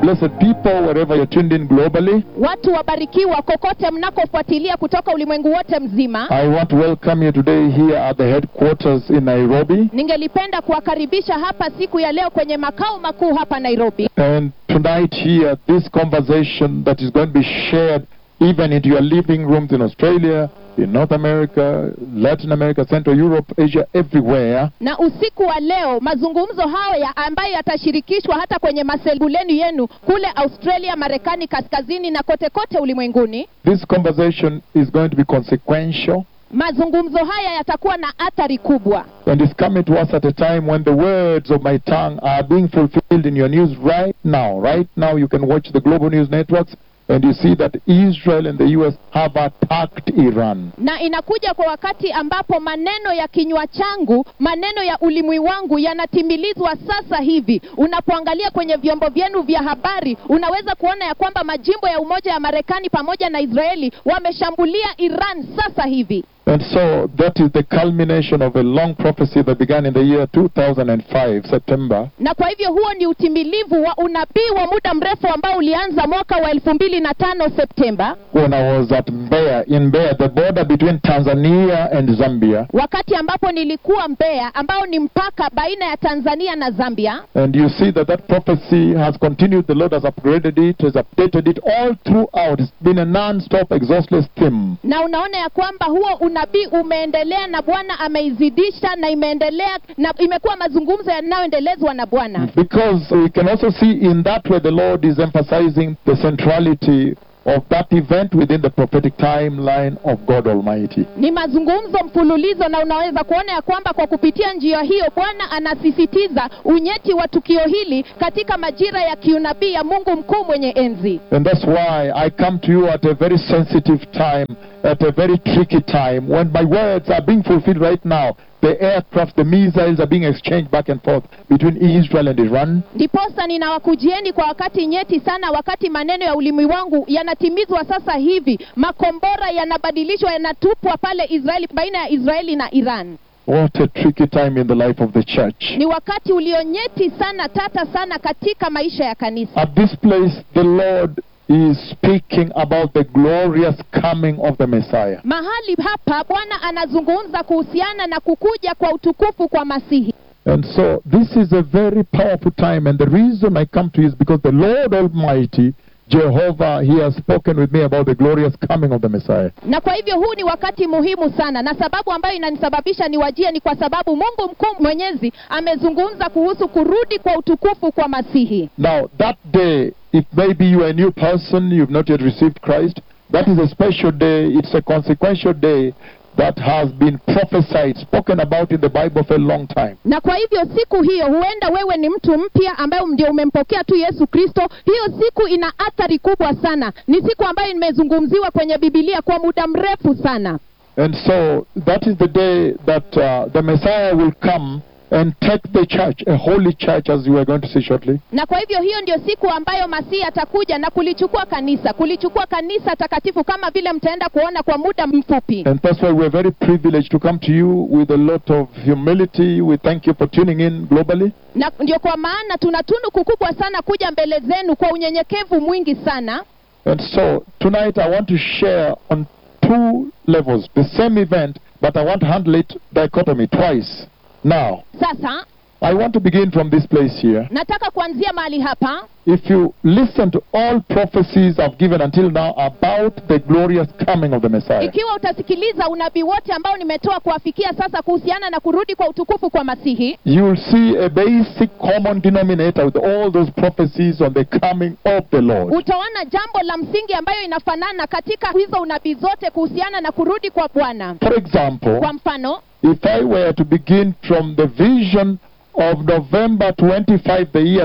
blessed people, wherever you're tuned in globally. watu wabarikiwa kokote mnakofuatilia kutoka ulimwengu wote mzima I want to welcome you today here at the headquarters in Nairobi. ningelipenda kuwakaribisha hapa siku ya leo kwenye makao makuu hapa nairobi And tonight, here, this conversation that is going to be shared even into your living rooms in Australia, in North America, Latin America, Central Europe, Asia, everywhere. na usiku wa leo mazungumzo haya ambayo yatashirikishwa hata kwenye masebuleni yenu kule australia marekani kaskazini na kote kote ulimwenguni This conversation is going to be consequential mazungumzo haya yatakuwa na athari kubwa and it's coming to us at a time when the words of my tongue are being fulfilled in your news right now. Right now, you can watch the global news networks and you see that Israel and the U.S. have attacked Iran. na inakuja kwa wakati ambapo maneno ya kinywa changu maneno ya ulimwi wangu yanatimilizwa sasa hivi unapoangalia kwenye vyombo vyenu vya habari unaweza kuona ya kwamba majimbo ya umoja ya marekani pamoja na israeli wameshambulia iran sasa hivi And so that is the culmination of a long prophecy that began in the year 2005, September, na kwa hivyo huo ni utimilivu wa unabii wa muda mrefu ambao ulianza mwaka wa elfu mbili na tano septemba when I was at Mbeya, in Mbeya, the border between Tanzania and Zambia. wakati ambapo nilikuwa mbeya ambao ni mpaka baina ya tanzania na zambia And you see that that prophecy has continued. The Lord has upgraded it, has updated it all throughout. It's been a non-stop, exhaustless theme. na unaona ya kwamba huo unabii umeendelea na bwana ameizidisha na imeendelea na imekuwa mazungumzo yanayoendelezwa na bwana Because we can also see in that way the Lord is emphasizing the centrality of that event within the prophetic timeline of God Almighty. ni mazungumzo mfululizo na unaweza kuona ya kwamba kwa kupitia njia hiyo bwana anasisitiza unyeti wa tukio hili katika majira ya kiunabii ya mungu mkuu mwenye enzi And that's why I come to you at a very sensitive time, at a very tricky time, when my words are being fulfilled right now. The aircraft, the missiles are being exchanged back and forth between Israel and Iran. ndiposa ninawakujieni kwa wakati nyeti sana wakati maneno ya ulimi wangu yanatimizwa sasa hivi makombora yanabadilishwa yanatupwa pale israeli baina ya israeli na iran What a tricky time in the life of the church. ni wakati ulionyeti sana tata sana katika maisha ya kanisa At this place, the Lord is speaking about the glorious coming of the Messiah. mahali hapa bwana anazungumza kuhusiana na kukuja kwa utukufu kwa masihi And so, this is a very powerful time, and the reason I come to you is because the Lord Almighty, Jehovah, He has spoken with me about the glorious coming of the Messiah. na kwa hivyo huu ni wakati muhimu sana na sababu ambayo inanisababisha niwajie ni kwa sababu mungu mkuu mwenyezi amezungumza kuhusu kurudi kwa utukufu kwa masihi Now, that day, if maybe you are a new person, you've not yet received Christ, that is a special day. It's a consequential day that has been prophesied, spoken about in the Bible for a long time. na kwa hivyo siku hiyo huenda wewe ni mtu mpya ambaye ndio umempokea tu yesu kristo hiyo siku ina athari kubwa sana ni siku ambayo imezungumziwa kwenye bibilia kwa muda mrefu sana And so, that is the day that uh, the Messiah will come and take the church, a holy church, as you are going to see shortly. na kwa hivyo hiyo ndio siku ambayo masihi atakuja na kulichukua kanisa kulichukua kanisa takatifu kama vile mtaenda kuona kwa muda mfupi And that's why we're very privileged to come to you with a lot of humility. We thank you for tuning in globally. na ndio kwa maana tuna tunuku kubwa sana kuja mbele zenu kwa unyenyekevu mwingi sana And so tonight I want to share on two levels the same event, but I want to handle it dichotomy twice. Now, sasa I want to begin from this place here. nataka kuanzia mahali hapa If you listen to all prophecies I've given until now about the glorious coming of the Messiah, ikiwa utasikiliza unabii wote ambao nimetoa kuwafikia sasa kuhusiana na kurudi kwa utukufu kwa masihi you will see a basic common denominator with all those prophecies on the coming of the Lord. utaona jambo la msingi ambayo inafanana katika hizo unabii zote kuhusiana na kurudi kwa bwana For example, kwa mfano if I were to begin from the vision of November 25, the year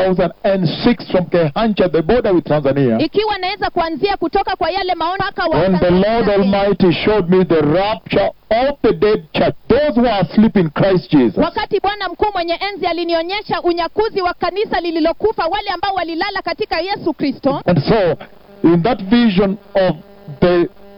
2006, from Kehancha, the border with Tanzania, ikiwa naweza kuanzia kutoka kwa yale maono mpaka wa when the Tanzania Lord na Kenya. Almighty showed me the rapture of the dead church, those who are asleep in Christ Jesus. wakati bwana mkuu mwenye enzi alinionyesha unyakuzi wa kanisa lililokufa wale ambao walilala katika yesu kristo And so, in that vision of the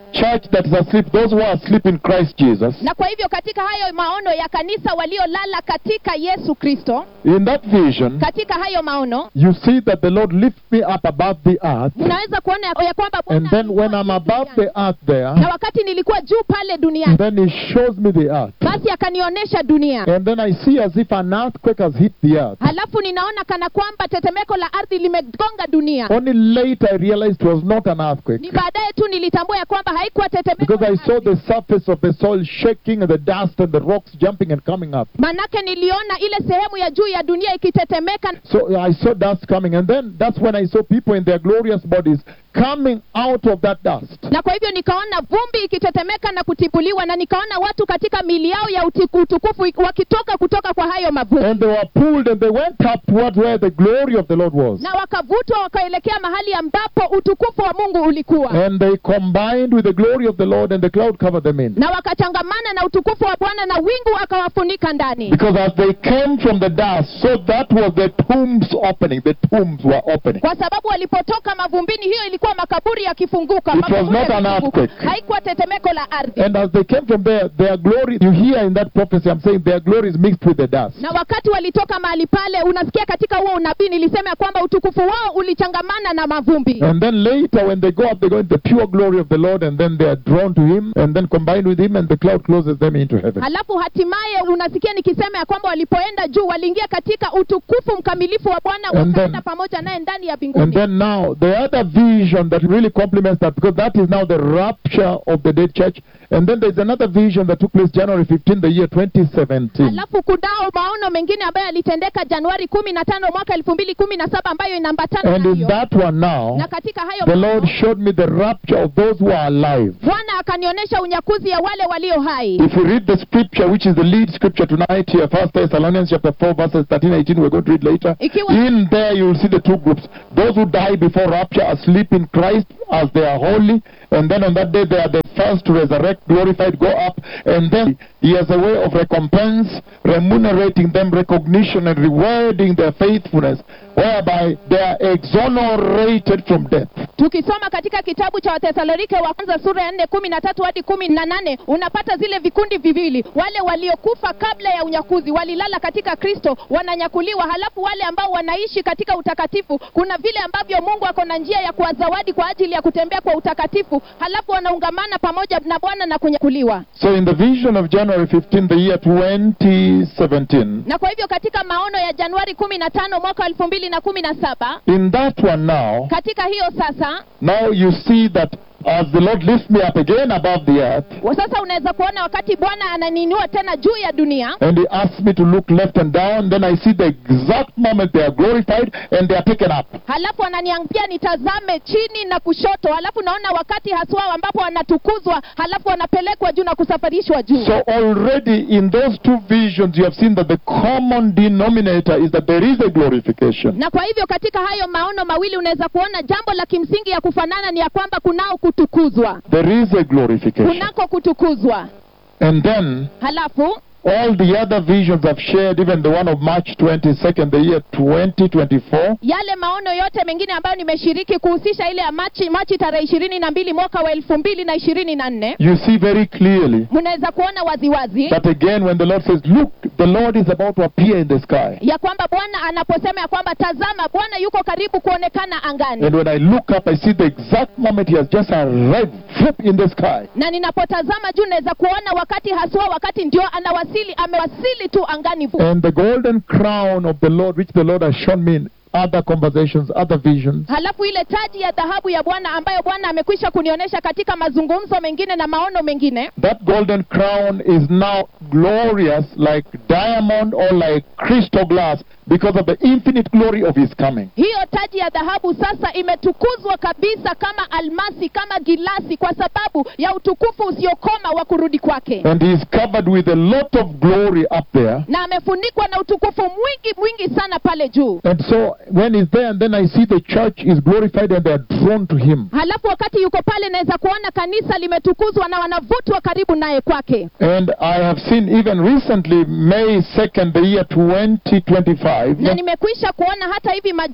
church that is asleep, those who are asleep in Christ Jesus, na kwa hivyo katika hayo maono ya kanisa waliolala katika yesu kristo in that vision, katika hayo maono you see that the Lord lifts me up above the earth. unaweza kuona ya- ya kwamba Bwana And then when alikuwa I'm juu above duniani. the earth there, na wakati nilikuwa juu pale duniani then He shows me the earth. basi akanionyesha dunia And then I see as if an earthquake has hit the earth. halafu ninaona kana kwamba tetemeko la ardhi limegonga dunia Only later I realized it was not an earthquake. ni baadaye tu nilitambua ya kwamba haikuwa tetemeko Because la I saw ardhi. the surface of the soil shaking and the dust and the rocks jumping and coming up. manake niliona ile sehemu ya juu ya dunia ikitetemeka So I saw dust coming. And then that's when I saw people in their glorious bodies coming out of that dust. na kwa hivyo nikaona vumbi ikitetemeka na kutipuliwa na nikaona watu katika mili yao ya utiku- utukufu wakitoka kutoka kwa hayo mavumbi And they were pulled and they went up towards where the glory of the Lord was. na wakavutwa wakaelekea mahali ambapo utukufu wa mungu ulikuwa And they combined with the glory of the Lord and the cloud covered them in. na wakachangamana na utukufu wa bwana na wingu akawafunika ndani Because as they came from the dust, so that was the tombs opening. The tombs were opening. kwa sababu walipotoka mavumbini hiyo ilikuwa makaburi yakifunguka It was makaburi not an yakifunguka. earthquake. haikuwa tetemeko la ardhi And as they came from there, their glory, you hear in that prophecy, I'm saying their glory is mixed with the dust. na wakati walitoka mahali pale unasikia katika huo unabii nilisema ya kwamba utukufu wao ulichangamana na mavumbi And then later, when they go up, they go into the pure glory of the Lord, and then they are drawn to Him, and then combined with Him, and the cloud closes them into heaven. halafu hatimaye unasikia nikisema ya kwamba walipoenda juu waliingia katika utukufu mkamilifu wa bwana And wakaenda then- pamoja naye ndani ya And mbinguni then now, the other vision that really complements that, because that is now the rapture of the dead church. And then there's another vision that took place January 15, the year 2017. halafu kunao maono mengine ambayo yalitendeka januari kumi na tano mwaka elfu mbili kumi na saba ambayo inaambatana And na in hiyo that one now, na katika hayo the maono, Lord showed me the rapture of those who are alive. bwana akanionyesha unyakuzi ya wale walio hai If we read the scripture, which is the lead scripture tonight here, First Thessalonians chapter 4, verses 13, 18, we're going to read later. Ikiwa- In there you will see the two groups. Those who die before rapture are asleep in Christ as they are holy. And then on that day they are the first to resurrect, glorified, go up. And then he has a way of recompense, remunerating them, recognition, and rewarding their faithfulness, whereby they are exonerated from death. tukisoma katika kitabu cha wathesalonike wa kwanza sura ya nne kumi na tatu hadi kumi na nane unapata zile vikundi viwili wale waliokufa kabla ya unyakuzi walilala katika kristo wananyakuliwa halafu wale ambao wanaishi katika utakatifu kuna vile ambavyo mungu ako na njia ya kuwazawadi kwa ajili ya kutembea kwa utakatifu halafu wanaungamana pamoja na bwana na kunyakuliwa So in the vision of January 15, the year 2017, na kwa hivyo katika maono ya januari kumi na tano mwaka elfu mbili na kumi na saba in that one now, katika hiyo sasa Now you see that as the Lord lifts me up again above the earth, wa sasa unaweza kuona wakati bwana ananinua tena juu ya dunia and He asks me to look left and down, then I see the exact moment they are glorified and they are taken up. halafu ananiambia nitazame chini na kushoto halafu naona wakati haswa ambapo wanatukuzwa halafu wanapelekwa juu na kusafirishwa juu So already in those two visions, you have seen that the common denominator is that there is a glorification. na kwa hivyo katika hayo maono mawili unaweza kuona jambo la kimsingi ya kufanana ni ya kwamba kunao kutukuzwa There is a glorification. kunako kutukuzwa And then halafu all the other visions I've shared, even the one of March 22nd, the year 2024, yale maono yote mengine ambayo nimeshiriki kuhusisha ile ya machi machi tarehe ishirini na mbili mwaka wa elfu mbili na ishirini na nne you see very clearly mnaweza kuona waziwazi that again when the Lord says, Look, the Lord is about to appear in the sky. ya kwamba bwana anaposema ya kwamba tazama bwana yuko karibu kuonekana angani And when I look up, I see the exact moment he has just arrived flip in the sky. na ninapotazama juu naweza kuona wakati haswa wakati ndio anawasili amewasili tu angani vu And the golden crown of the Lord, which the Lord has shown me in other conversations, other visions, halafu ile taji ya dhahabu ya bwana ambayo bwana amekwisha kunionyesha katika mazungumzo mengine na maono mengine that golden crown is now glorious like diamond or like crystal glass because of the infinite glory of his coming. hiyo taji ya dhahabu sasa imetukuzwa kabisa kama almasi kama gilasi kwa sababu ya utukufu usiokoma wa kurudi kwake And he is covered with a lot of glory up there. na amefunikwa na utukufu mwingi mwingi sana pale juu And so when he's there, and then I see the church is glorified and they are drawn to him. halafu wakati yuko pale naweza kuona kanisa limetukuzwa na wanavutwa karibu naye kwake And I have seen even recently, May 2nd, the year 2025, na nimekwisha kuona hata hivi majuzi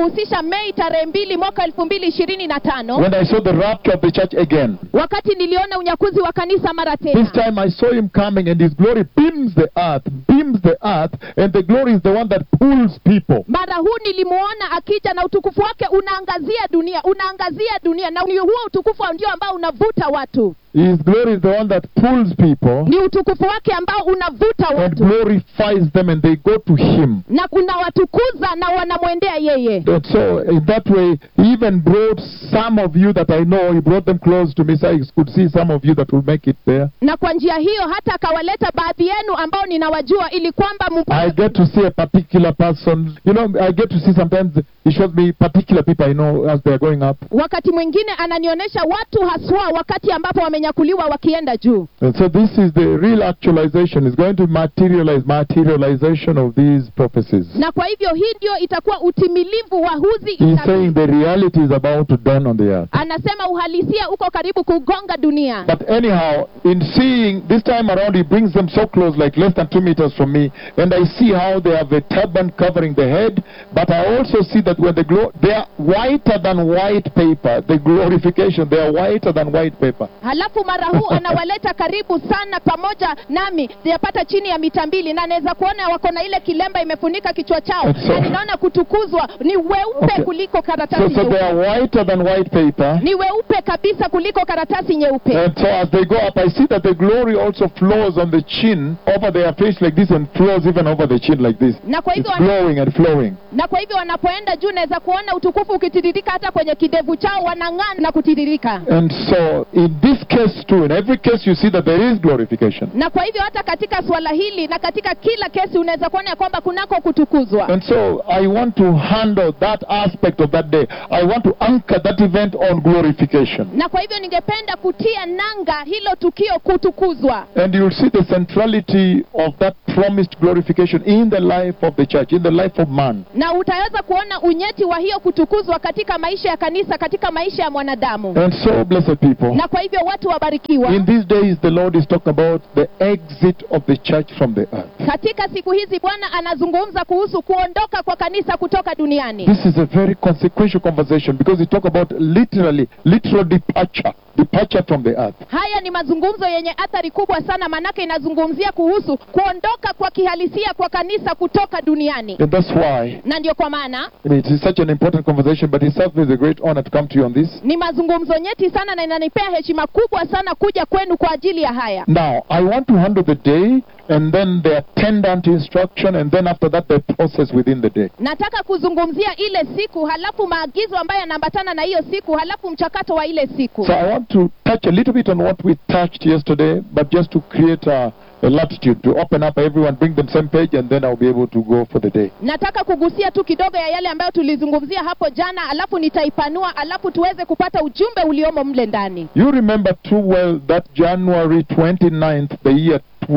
kuhusisha mei tarehe mbili mwaka elfu mbili ishirini na tano when I saw the rapture of the church again. wakati niliona unyakuzi wa kanisa mara This tena time I saw him coming and his glory beams the earth, beams the earth, and the glory is the one that pulls people. mara huu nilimuona akija na utukufu wake unaangazia dunia unaangazia dunia na ni huo utukufu ndio ambao unavuta watu His glory is the one that pulls people ni utukufu wake ambao unavuta and watu glorifies them and they go to him. na unawatukuza na wanamwendea yeye And so in that way, he even brought some of you that I know, he brought them close to me so I could see some of you that will make it there. na kwa njia hiyo hata akawaleta baadhi yenu ambao ninawajua ili kwamba I mpate get to see a particular person. You know, I get to see sometimes he shows me particular people I know as they are going up. wakati mwingine ananionyesha watu haswa wakati ambapo wamenyakuliwa wakienda juu And so this is the real actualization. It's going to materialize, materialization of these prophecies. na kwa hivyo hii ndio itakuwa utimilivu wa huzi He's itabii. saying the reality is about to dawn on the earth. anasema uhalisia uko karibu kugonga dunia But anyhow, in seeing this time around, he brings them so close, like less than two meters from me, and I see how they have a turban covering the head. But I also see that when the glow, they are whiter than white paper. The glorification, they are whiter than white paper. halafu mara huu anawaleta karibu sana pamoja nami yapata chini ya mita mbili na naweza kuona wako na ile kilemba imefunika kichwa chao That's so- na ninaona kutukuzwa ni weupe Okay. kuliko So, karatasi so they nyeupe are whiter than white paper. ni weupe kabisa kuliko karatasi nyeupe And so as they go up, I see that the glory also flows on the chin over their face like this and flows even over the chin like this. na kwa It's hivyo wana- flowing and flowing. na kwa hivyo wanapoenda juu naweza kuona utukufu ukitiririka hata kwenye kidevu chao wanang'aa na kutiririka And so in this case too, in every case you see that there is glorification. na kwa hivyo hata katika suala hili na katika kila kesi unaweza kuona ya kwamba kunako kutukuzwa And so I want to handle that aspect of that day. I want to anchor that event on glorification. na kwa hivyo ningependa kutia nanga hilo tukio kutukuzwa And you'll see the centrality of that promised glorification in the life of the church, in the life of man. na utaweza kuona unyeti wa hiyo kutukuzwa katika maisha ya kanisa katika maisha ya mwanadamu And so, blessed people, na kwa hivyo watu wabarikiwa in these days the Lord is talking about the exit of the church from the earth. katika siku hizi bwana anazungumza kuhusu kuondoka kwa kanisa kutoka duniani This is a very consequential conversation because we talk about literally, literal departure, departure from the earth. haya ni mazungumzo yenye athari kubwa sana manake inazungumzia kuhusu kuondoka kwa kihalisia kwa kanisa kutoka duniani And that's why na ndio kwa maana it is such an important conversation, but it serves me as a great honor to come to you on this. ni mazungumzo nyeti sana na inanipea heshima kubwa sana kuja kwenu kwa ajili ya haya Now, I want to handle the day and then the attendant instruction, and then after that, the process within the day. nataka kuzungumzia ile siku halafu maagizo ambayo yanaambatana na hiyo siku halafu mchakato wa ile siku So, I want to touch a little bit on what we touched yesterday, but just to create a, a latitude to open up everyone, bring them same page, and then I'll be able to go for the day. nataka kugusia tu kidogo ya yale ambayo tulizungumzia hapo jana alafu nitaipanua alafu tuweze kupata ujumbe uliomo mle ndani You remember too well that January 29th, the year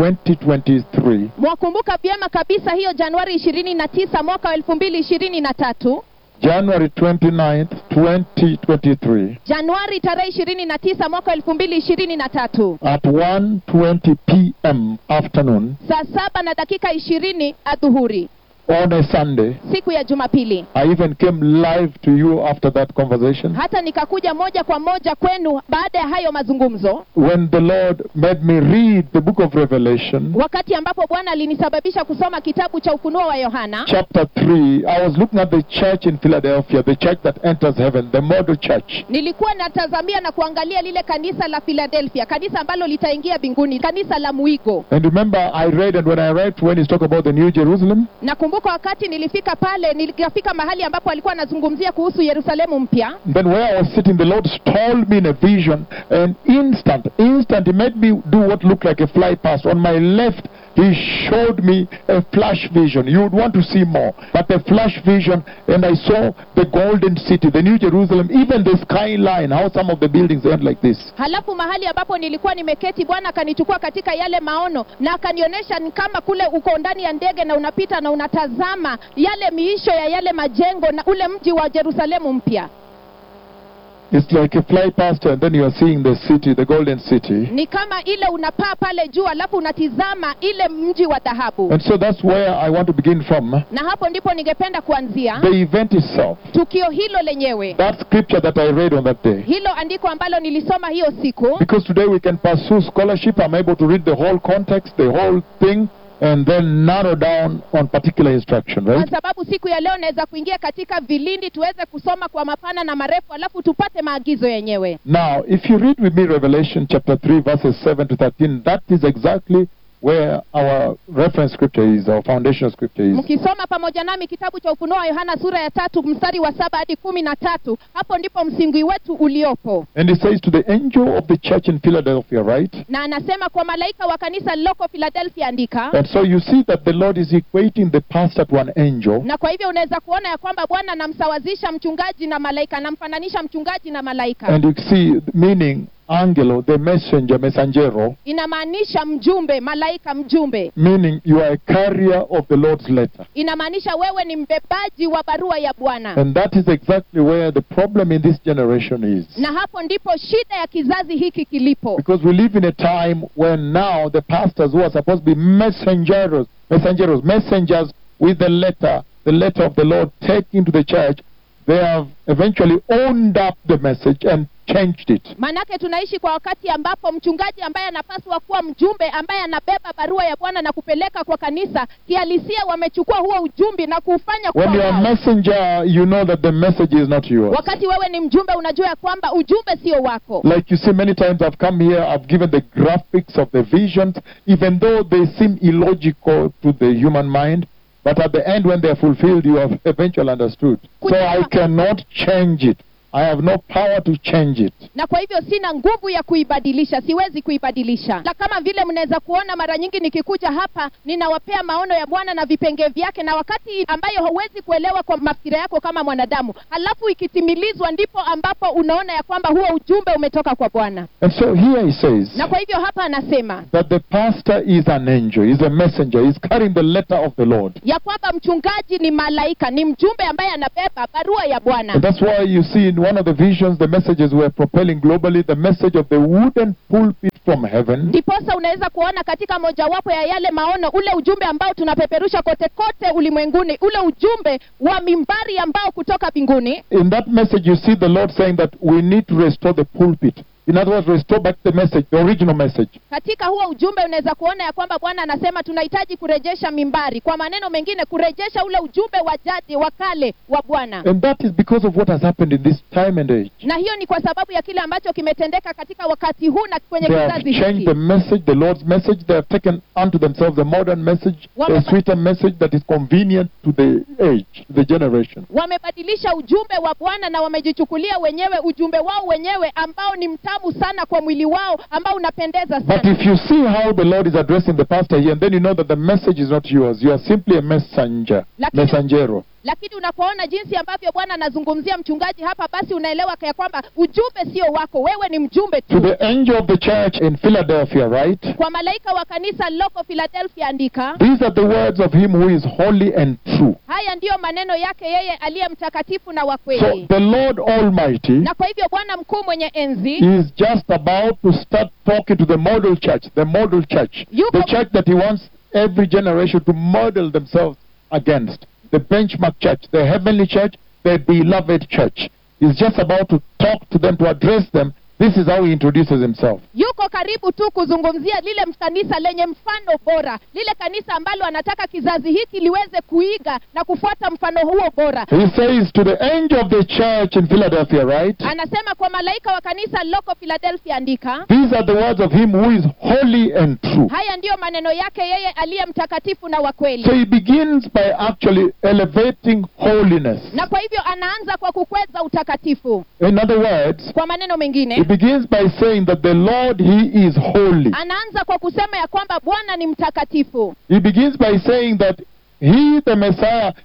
2023, mwakumbuka vyema kabisa hiyo januari ishirini na tisa mwaka wa elfu mbili ishirini na tatu January 29th, 2023, januari tarehe ishirini na tisa mwaka wa elfu mbili ishirini na tatu at 1:20 p.m. afternoon saa saba na dakika ishirini adhuhuri on a Sunday, siku ya jumapili I even came live to you after that conversation hata nikakuja moja kwa moja kwenu baada ya hayo mazungumzo when the Lord made me read the book of Revelation, wakati ambapo bwana alinisababisha kusoma kitabu cha ufunuo wa yohana chapter 3. I was looking at the church in Philadelphia, the church that enters heaven, the model church. nilikuwa natazamia na kuangalia lile kanisa la philadelphia kanisa ambalo litaingia mbinguni kanisa la mwigo And remember, I read, and when I read, when he's talking about the New Jerusalem, nakumbuka wakati nilifika pale nilikafika mahali ambapo alikuwa anazungumzia kuhusu yerusalemu mpya then where I was sitting, the Lord told me in a vision, and instant, instant, He made me do what looked like a fly past. On my left, He showed me a flash vision. You would want to see more, but a flash vision, and I saw the golden city, the New Jerusalem, even the skyline, how some of the buildings end like this. halafu mahali ambapo nilikuwa nimeketi bwana akanichukua katika yale maono na akanionyesha ni kama kule uko ndani ya ndege na unapita na unatazama yale miisho ya yale majengo na ule mji wa jerusalemu mpya It's like a fly past and then you are seeing the city, the golden city. ni kama ile unapaa pale juu alafu unatizama ile mji wa dhahabu And so that's where I want to begin from. na hapo ndipo ningependa kuanzia The event itself. tukio hilo lenyewe That scripture that I read on that day. hilo andiko ambalo nilisoma hiyo siku Because today we can pursue scholarship. I'm able to read the whole context, the whole thing, and then narrow down on particular instruction, kwa right? sababu siku ya leo naweza kuingia katika vilindi tuweze kusoma kwa mapana na marefu alafu tupate maagizo yenyewe Now, if you read with me Revelation chapter 3, verses 7 to 13, that is exactly where our reference scripture is, our foundational scripture is. mkisoma pamoja nami kitabu cha ufunuo wa yohana sura ya tatu mstari wa saba hadi kumi na tatu hapo ndipo msingi wetu uliopo And it says to the angel of the church in Philadelphia, right? na anasema kwa malaika wa kanisa lililoko philadelphia andika And so you see that the Lord is equating the pastor to an angel. na kwa hivyo unaweza kuona ya kwamba bwana anamsawazisha mchungaji na malaika anamfananisha mchungaji na malaika And you see, meaning angelo, the messenger, messangero, inamaanisha mjumbe malaika mjumbe meaning you are a carrier of the Lord's letter. inamaanisha wewe ni mbebaji wa barua ya bwana And that is exactly where the problem in this generation is. na hapo ndipo shida ya kizazi hiki kilipo Because we live in a time when now the pastors who are supposed to be messengers, messengers, messengers with the letter, the letter of the Lord taken to the church, they have eventually owned up the message and changed it. maanake tunaishi kwa wakati ambapo mchungaji ambaye anapaswa kuwa mjumbe ambaye anabeba barua ya bwana na kupeleka kwa kanisa kihalisia wamechukua huo ujumbe na kuufanya kuwa When you are a wao. messenger, you know that the message is not yours. wakati wewe ni mjumbe unajua ya kwamba ujumbe sio wako Like you see, many times I've come here, I've given the graphics of the visions, even though they seem illogical to the human mind. But at the end, when they're fulfilled, you have eventually understood. So I cannot change it. I have no power to change it. na kwa hivyo sina nguvu ya kuibadilisha siwezi kuibadilisha na kama vile mnaweza kuona mara nyingi nikikuja hapa ninawapea maono ya bwana na vipenge vyake na wakati ambayo hauwezi kuelewa kwa mafikira yako kama mwanadamu halafu ikitimilizwa ndipo ambapo unaona ya kwamba huo ujumbe umetoka kwa bwana And so here he says na kwa hivyo hapa anasema that the pastor is an angel, is a messenger, is carrying the letter of the Lord. ya kwamba mchungaji ni malaika ni mjumbe ambaye anabeba barua ya bwana And that's why you see in one of the visions, the messages were propelling globally the message of the wooden pulpit from heaven. ndiposa unaweza kuona katika mojawapo ya yale maono ule ujumbe ambao tunapeperusha kote kote ulimwenguni ule ujumbe wa mimbari ambao kutoka mbinguni In that message, you see the Lord saying that we need to restore the pulpit. In other words, restore back the message, the original message. katika huo ujumbe unaweza kuona ya kwamba bwana anasema tunahitaji kurejesha mimbari kwa maneno mengine kurejesha ule ujumbe wa jadi wa kale wa bwana And that is because of what has happened in this time and age. na hiyo ni kwa sababu ya kile ambacho kimetendeka katika wakati huu na kwenye They have kizazi changed hiki the message, the Lord's message. They have taken unto themselves a modern message, a Wame- sweeter message that is convenient to the age, to the generation. wamebadilisha ujumbe wa bwana na wamejichukulia wenyewe ujumbe wao wenyewe ambao ni mtamu sana kwa mwili wao ambao unapendeza But sana if you see how the Lord is addressing the pastor here, and then you know that the message is not yours. You are simply a messenger, Lakini- messengero. lakini unapoona jinsi ambavyo bwana anazungumzia mchungaji hapa basi unaelewa ya kwamba ujumbe sio wako wewe ni mjumbe To tu the angel of the church in Philadelphia, right? kwa malaika wa kanisa liloko philadelphia andika These are the words of him who is holy and true. haya ndiyo maneno yake yeye aliye mtakatifu na wa So kweli the Lord Almighty na kwa hivyo bwana mkuu mwenye enzi is just about to start talking to the model church, the model church, Yuko- the church that he wants every generation to model themselves against, the benchmark church, the heavenly church, the beloved church. He's just about to talk to them, to address them. This is how he introduces himself. yuko karibu tu kuzungumzia lile kanisa lenye mfano bora lile kanisa ambalo anataka kizazi hiki liweze kuiga na kufuata mfano huo bora He says to the angel of the church in Philadelphia, right? anasema kwa malaika wa kanisa liloko philadelphia andika These are the words of him who is holy and true. haya ndiyo maneno yake yeye aliye mtakatifu na wa So kweli he begins by actually elevating holiness. na kwa hivyo anaanza kwa kukweza utakatifu In other words, kwa maneno he mengine begins by saying that the Lord, he is holy. anaanza kwa kusema ya kwamba bwana ni mtakatifu He begins by saying that he, the Messiah,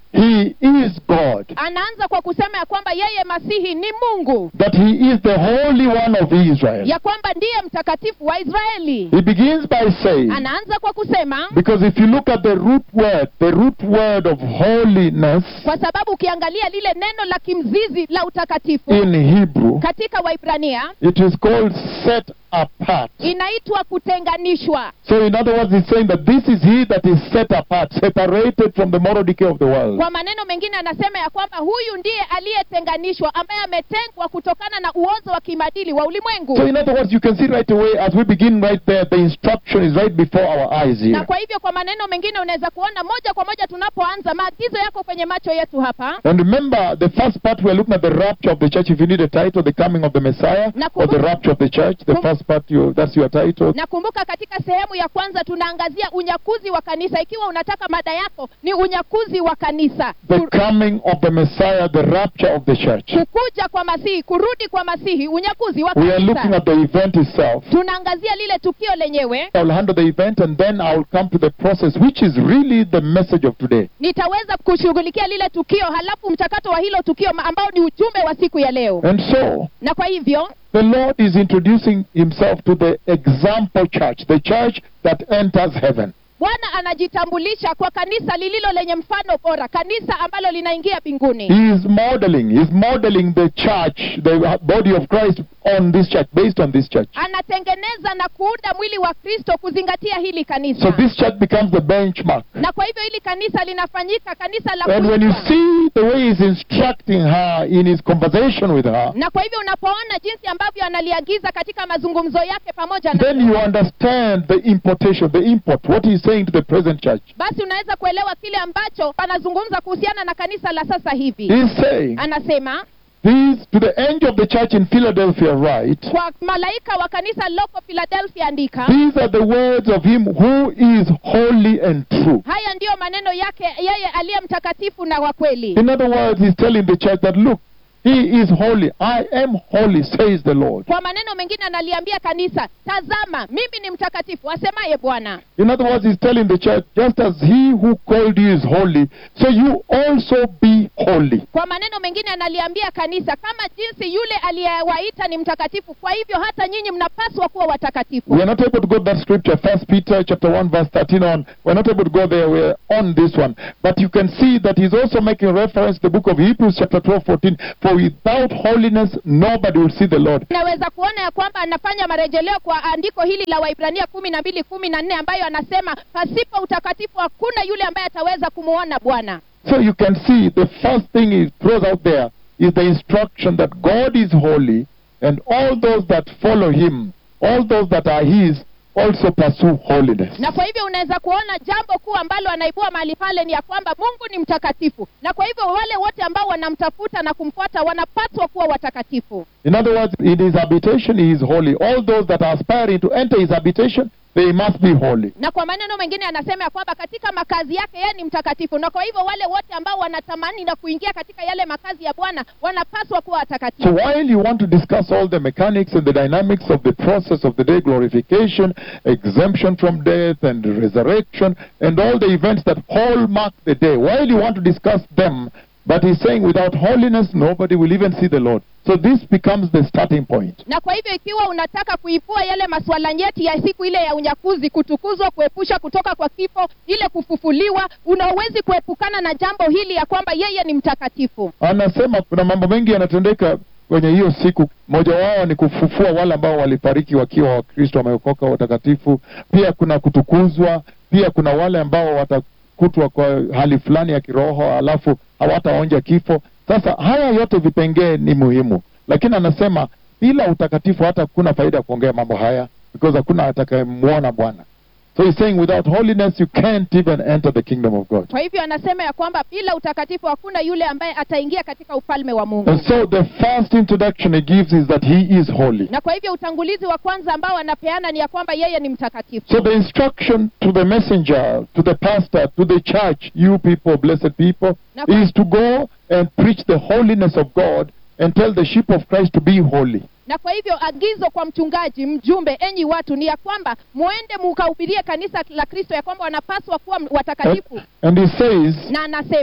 he is God, anaanza kwa kusema ya kwamba yeye masihi ni mungu that he is the Holy One of Israel. ya kwamba ndiye mtakatifu wa israeli He begins by saying, anaanza kwa kusema because if you look at the root word, the root word of holiness kwa sababu ukiangalia lile neno la kimzizi la utakatifu in Hebrew, katika waibrania it is called set apart. inaitwa kutenganishwa So, in other words, he's saying that this is he that is set apart, separated from the moral decay of the world. kwa maneno mengine anasema ya kwamba huyu ndiye aliyetenganishwa ambaye ametengwa kutokana na uozo wa kimadili wa ulimwengu So, in other words, you can see right away as we begin right there, the instruction is right before our eyes na here. kwa hivyo kwa maneno mengine unaweza kuona moja kwa moja tunapoanza maagizo yako kwenye macho yetu hapa And remember, the first part we're looking at the rapture of the church. If you need a title, the coming of the Messiah, Na or the kumbuka- rapture of the church, the kum- first part, you, that's your title. nakumbuka katika sehemu ya kwanza tunaangazia unyakuzi wa kanisa ikiwa unataka mada yako ni unyakuzi wa kanisa The Ku- coming of the Messiah, the rapture of the church. kukuja kwa masihi kurudi kwa masihi unyakuzi wa We are looking kanisa at the event itself. tunaangazia lile tukio lenyewe I'll handle the event and then I'll come to the process, which is really the message of today. nitaweza kushughulikia lile tukio halafu mchakato wa hilo tukio ma- ambao ni ujumbe wa siku ya leo And so, na kwa hivyo the Lord is introducing himself to the example church, the church that enters heaven. bwana anajitambulisha kwa kanisa lililo lenye mfano bora kanisa ambalo linaingia mbinguni He is modeling, he's modeling the church, the body of Christ on this church, based on this church. anatengeneza na kuunda mwili wa kristo kuzingatia hili kanisa So this church becomes the benchmark. na kwa hivyo hili kanisa linafanyika kanisa la And when you kuigwa. see the way he's instructing her in his conversation with her, na kwa hivyo unapoona jinsi ambavyo analiagiza katika mazungumzo yake pamoja na then you understand the importation, the import, what he's saying to the present church. basi unaweza kuelewa kile ambacho anazungumza kuhusiana na kanisa la sasa hivi He's saying, anasema these to the angel of the church in Philadelphia, write, kwa malaika wa kanisa loko philadelphia andika these are the words of him who is holy and true. haya ndiyo maneno yake yeye aliye mtakatifu na wa kweli In other words, he's telling the church that, look, he is holy. I am holy, says the Lord. kwa maneno mengine analiambia kanisa tazama mimi ni mtakatifu asemaye bwana In other words, he's telling the church, just as he who called you is holy, so you also be holy. kwa maneno mengine analiambia kanisa kama jinsi yule aliyewaita ni mtakatifu kwa hivyo hata nyinyi mnapaswa kuwa watakatifu We are not able to go to that scripture, First Peter chapter one verse thirteen on. We're not able to go there. We're on this one, but you can see that he's also making reference to the book of Hebrews chapter 12, 14. For without holiness, nobody will see the Lord. naweza kuona ya kwamba anafanya marejeleo kwa andiko hili la waibrania kumi na mbili kumi na nne ambayo anasema pasipo utakatifu hakuna yule ambaye ataweza kumwona bwana So you can see the first thing he throws out there is the instruction that God is holy, and all those that follow Him, all those that are His, also pursue holiness. na kwa hivyo unaweza kuona jambo kuu ambalo anaibua mahali pale ni ya kwamba mungu ni mtakatifu na kwa hivyo wale wote ambao wanamtafuta na kumfuata wanapaswa kuwa watakatifu In other words, in his habitation he is holy. All those that are aspiring to enter his habitation, they must be holy. na kwa maneno mengine anasema ya kwamba katika makazi yake yeye ni mtakatifu na kwa hivyo wale wote ambao wanatamani na kuingia katika yale makazi ya bwana wanapaswa kuwa So watakatifu while you want to discuss all the mechanics and the dynamics of the process of the day, glorification, exemption from death and resurrection, and all the events that hallmark the day, while you want to discuss them, but he's saying without holiness, nobody will even see the Lord. So this becomes the starting point. na kwa hivyo ikiwa unataka kuipua yale masuala nyeti ya siku ile ya unyakuzi kutukuzwa kuepusha kutoka kwa kifo ile kufufuliwa unawezi kuepukana na jambo hili ya kwamba yeye ni mtakatifu Anasema kuna mambo mengi yanatendeka kwenye hiyo siku. Moja wao ni kufufua wale ambao walifariki wakiwa Wakristo wameokoka watakatifu. Pia kuna kutukuzwa, pia kuna wale ambao watakutwa kwa hali fulani ya kiroho, alafu hawataonja kifo. Sasa haya yote vipengee ni muhimu, lakini anasema bila utakatifu hata kuna faida ya kuongea mambo haya, because hakuna atakayemwona Bwana. So he's saying without holiness you can't even enter the kingdom of God. kwa hivyo anasema ya kwamba bila utakatifu hakuna yule ambaye ataingia katika ufalme wa mungu And so the first introduction he gives is that he is holy. na kwa hivyo utangulizi wa kwanza ambao anapeana ni ya kwamba yeye ni mtakatifu So the instruction to the messenger, to the pastor, to the church, you people, blessed people, Na kwa- is to go and preach the holiness of God and tell the sheep of Christ to be holy. na kwa hivyo agizo kwa mchungaji mjumbe enyi watu ni ya kwamba mwende mukahubirie kanisa la kristo ya kwamba wanapaswa kuwa And, watakatifu and he says, na anasema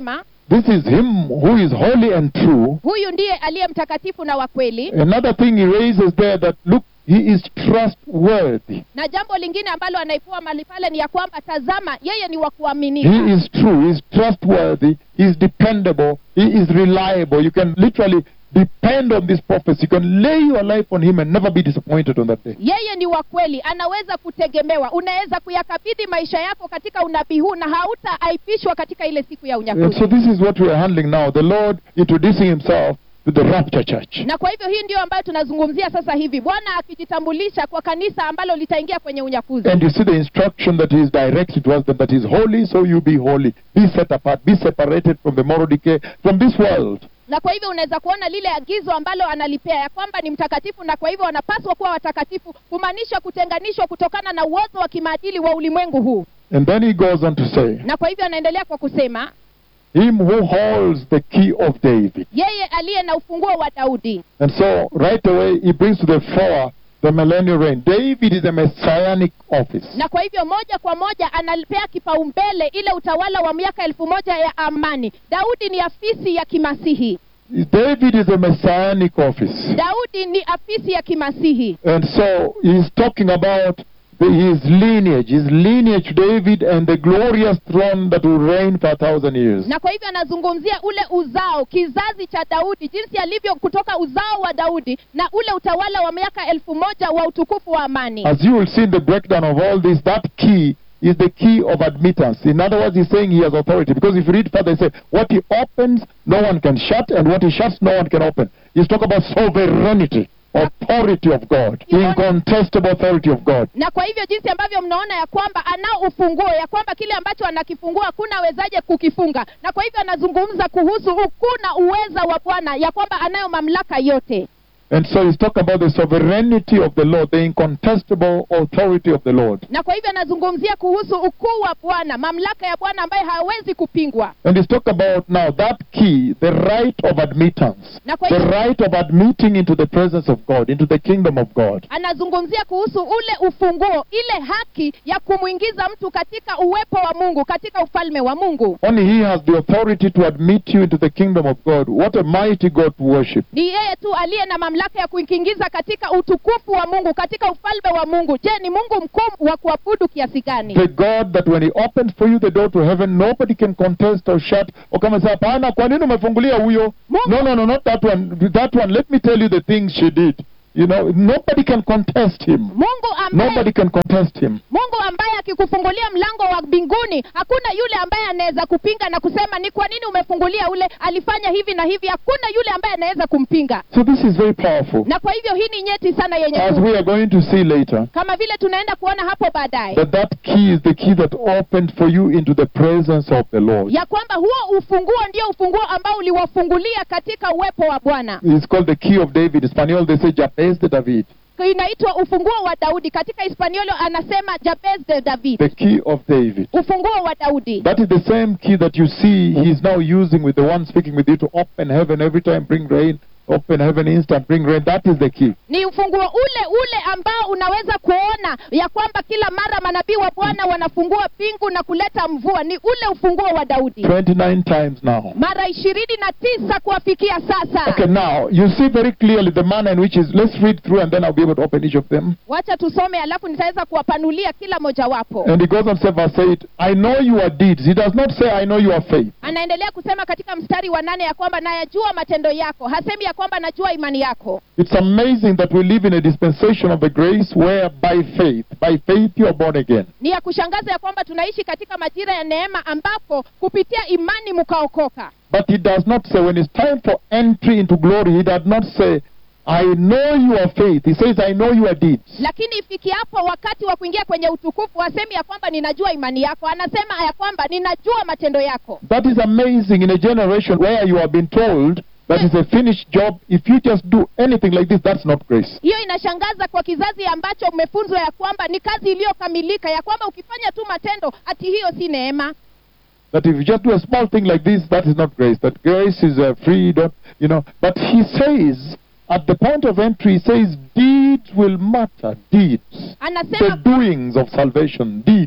This is him who is holy and true. huyu ndiye aliye mtakatifu na wa kweli Another thing he raises there that look, he is trustworthy. na jambo lingine ambalo anaipua mali pale ni ya kwamba tazama yeye ni wa kuaminika He is true, he is trustworthy, he is dependable, he is reliable. You can literally depend on this prophecy. You can lay your life on him and never be disappointed on that day. yeye ni wa kweli anaweza kutegemewa unaweza kuyakabidhi maisha yako katika unabii huu na hautaaibishwa katika ile siku ya And unyakuzi so this is what we are handling now. The Lord introducing himself to the rapture church. na kwa hivyo hii ndio ambayo tunazungumzia sasa hivi bwana akijitambulisha kwa kanisa ambalo litaingia kwenye unyakuzi And you see the instruction that he is directed to us that, that he is holy, so you be holy. Be set apart, be separated from the moral decay, from this world. na kwa hivyo unaweza kuona lile agizo ambalo analipea ya kwamba ni mtakatifu na kwa hivyo wanapaswa kuwa watakatifu kumaanisha kutenganishwa kutokana na uozo wa kimaadili wa ulimwengu huu And then he goes on to say, na kwa hivyo anaendelea kwa kusema Him who holds the key of David. yeye aliye na ufunguo wa daudi And so right away he brings to the fore the millennial reign. David is a messianic office. na kwa hivyo moja kwa moja analipea kipaumbele ile utawala wa miaka elfu moja ya amani daudi ni afisi ya kimasihi David is a messianic office. daudi ni afisi ya kimasihi And so he's talking about the, his lineage, his lineage David and the glorious throne that will reign for a thousand years. na kwa hivyo anazungumzia ule uzao kizazi cha daudi jinsi alivyo kutoka uzao wa daudi na ule utawala wa miaka elfu moja wa utukufu wa amani As you will see in the breakdown of all this, that key is the key of admittance. In other words, he's saying he has authority. Because if you read further, he says, what he opens, no one can shut, and what he shuts, no one can open. He's talking about sovereignty, authority of God, incontestable authority of God. na kwa hivyo jinsi ambavyo mnaona ya kwamba anao ufunguo ya kwamba kile ambacho anakifungua hakuna awezaje kukifunga na kwa hivyo anazungumza kuhusu ukuu na uweza wa bwana ya kwamba anayo mamlaka yote And so he's talking about the sovereignty of the Lord, the incontestable authority of the Lord. na kwa hivyo anazungumzia kuhusu ukuu wa bwana mamlaka ya bwana ambaye hawezi kupingwa And he's talking about now that key, the right of admittance, na kwa the hivyo right of admitting into the presence of God, into the kingdom of God. anazungumzia kuhusu ule ufunguo ile haki ya kumwingiza mtu katika uwepo wa mungu katika ufalme wa mungu Only he has the authority to admit you into the kingdom of God. What a mighty God to worship. ni yeye tu aliye na mamlaka ya kuingiza katika utukufu wa mungu katika ufalme wa mungu je ni mungu mkuu wa kuabudu kiasi gani The God that when he opens for you the door to heaven, nobody can contest or shut or come and say, hapana, kwa nini umefungulia huyo? Mungu- No, no, no, not that one. That one, let me tell you the things she did. You know, nobody can contest him. mungu ambaye Nobody can contest him. mungu ambaye akikufungulia mlango wa mbinguni hakuna yule ambaye anaweza kupinga na kusema ni kwa nini umefungulia ule alifanya hivi na hivi hakuna yule ambaye anaweza kumpinga So this is very powerful. na kwa hivyo hii ni nyeti sana yenye As nguvu. we are going to see later, kama vile tunaenda kuona hapo baadaye that that key is the key that opened for you into the presence of the Lord. ya kwamba huo ufunguo ndio ufunguo ambao uliwafungulia katika uwepo wa bwana It's called the key of David. In Spanish, they say Jabez de David. inaitwa ufunguo wa daudi katika hispaniolo anasema jabez de david The key of David. ufunguo wa daudi That is the same key that you see he's now using with the one speaking with you to open heaven every time, bring rain, open heaven instant, bring rain. That is the key. ni ufunguo ule ule ambao unaweza kuona ya kwamba kila mara manabii wa bwana wanafungua pingu na kuleta mvua ni ule ufunguo wa daudi 29 times now. mara ishirini na tisa kuwafikia sasa Okay, now you see very clearly the manner in which is. Let's read through and then I'll be able to open each of them. wacha tusome alafu nitaweza kuwapanulia kila mojawapo And he goes on to say, verse 8, I know your deeds. He does not say, I know your faith. anaendelea kusema katika mstari wa nane ya kwamba nayajua matendo yako hasemi ya kwamba najua imani yako It's amazing that we live in a dispensation of the grace where by faith, by faith you are born again. ni ya kushangaza ya kwamba tunaishi katika majira ya neema ambapo kupitia imani mkaokoka But he does not say, when it's time for entry into glory, he does not say, I know your faith. He says, I know your deeds. lakini ifikiapo wakati wa kuingia kwenye utukufu hasemi ya kwamba ninajua imani yako anasema ya kwamba ninajua matendo yako That is amazing in a generation where you have been told that it's a finished job. If you just do anything like this, that's not grace. hiyo inashangaza kwa kizazi ambacho umefunzwa ya kwamba ni kazi iliyokamilika ya kwamba ukifanya tu matendo ati hiyo si neema That if you just do a small thing like this, that is not grace. That grace is a freedom, you know. But he says, at the point of entry, he says, deeds will matter. Deeds. The anasema doings of salvation. Deeds.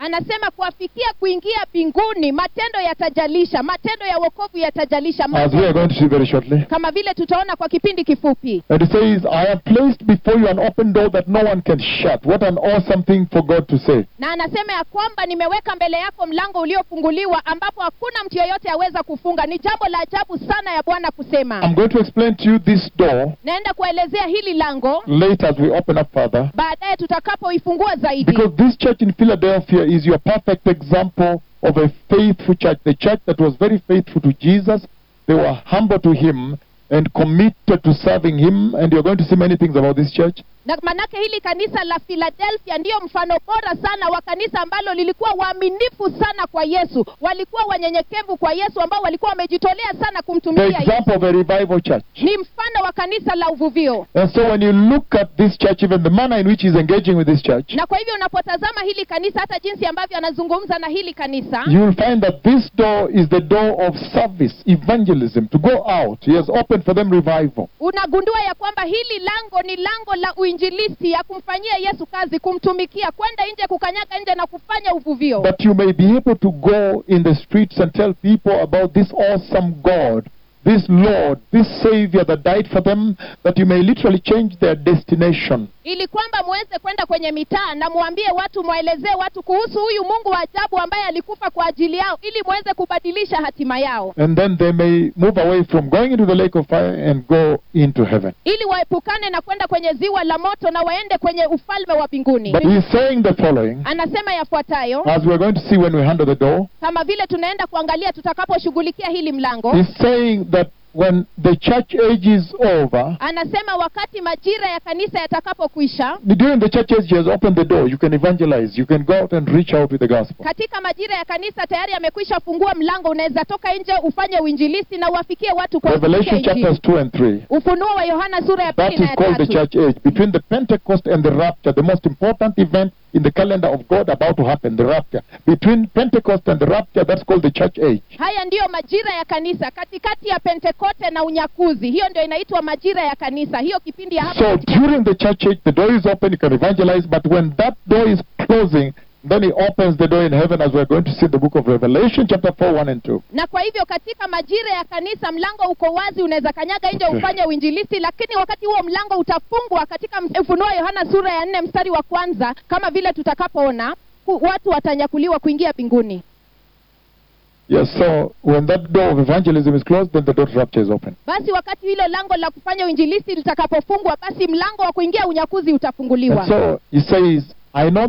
anasema kuwafikia kuingia mbinguni matendo yatajalisha matendo ya wokovu yatajalisha as we are matendo, going to see very shortly. kama vile tutaona kwa kipindi kifupi And it says, I have placed before you an open door that no one can shut. What an awesome thing for God to say. na anasema ya kwamba nimeweka mbele yako mlango uliofunguliwa ambapo hakuna mtu yeyote aweza kufunga ni jambo la ajabu sana ya bwana kusema I'm going to explain to you this door naenda kuelezea hili lango later as we open up further. baadaye tutakapoifungua zaidi Because this church in Philadelphia is your perfect example of a faithful church. The church that was very faithful to Jesus. They were humble to Him and committed to serving Him. And you're going to see many things about this church. na manake hili kanisa la philadelphia ndiyo mfano bora sana wa kanisa ambalo lilikuwa waaminifu sana kwa yesu walikuwa wanyenyekevu kwa yesu ambao walikuwa wamejitolea sana The kumtumikia yesu example of a revival church. ni mfano wa kanisa la uvuvio And so when you look at this church, even the manner in which he's engaging with this church, na kwa hivyo unapotazama hili kanisa hata jinsi ambavyo anazungumza na hili kanisa you will find that this door is the door of service, evangelism, to go out. He has opened for them revival. unagundua ya kwamba hili lango ni lango la uinjilisti ya kumfanyia yesu kazi kumtumikia kwenda nje kukanyaga nje na kufanya uvuvio That you may be able to go in the streets and tell people about this awesome God, this Lord, this Savior that died for them, that you may literally change their destination. ili kwamba muweze kwenda kwenye mitaa na mwambie watu mwaelezee watu kuhusu huyu mungu wa ajabu ambaye alikufa kwa ajili yao ili muweze kubadilisha hatima yao And then they may move away from going into the lake of fire and go into heaven. ili waepukane na kwenda kwenye ziwa la moto na waende kwenye ufalme wa mbinguni But he's saying the following, anasema yafuatayo as we're going to see when we handle the door. kama vile tunaenda kuangalia tutakaposhughulikia hili mlango He's saying that when the church age is over, anasema wakati majira ya kanisa yatakapokwisha during the church age, he has opened the door. You can evangelize. You can go out and reach out with the gospel. katika majira ya kanisa tayari amekwisha fungua mlango unaweza toka nje ufanye uinjilisti na uwafikie watu kwa Revelation kupitia Injili. chapters 2 and 3. ufunuo wa yohana sura ya That pili na is ya called the tatu church age. Between the Pentecost and the rapture, the most important event in the calendar of God about to happen, the rapture. Between Pentecost and the rapture, that's called the church age. haya ndiyo majira ya kanisa katikati ya pentekote na unyakuzi hiyo ndio inaitwa majira ya kanisa hiyo kipindi ya hapa So katikati. during the church age, the door is open, you can evangelize, but when that door is closing, then he opens the door in heaven as we're going to see in the book of Revelation, chapter 4, 1 and 2. na kwa hivyo katika majira ya kanisa mlango uko wazi unaweza kanyaga nje Okay. ufanye uinjilisti lakini wakati huo mlango utafungwa katika ms- ufunuo wa yohana sura ya nne mstari wa kwanza kama vile tutakapoona ku- watu watanyakuliwa kuingia mbinguni Yes, so when that door of evangelism is closed, then the door to rapture is open. basi wakati hilo lango la kufanya uinjilisti litakapofungwa basi mlango wa kuingia unyakuzi And utafunguliwa so he says, I know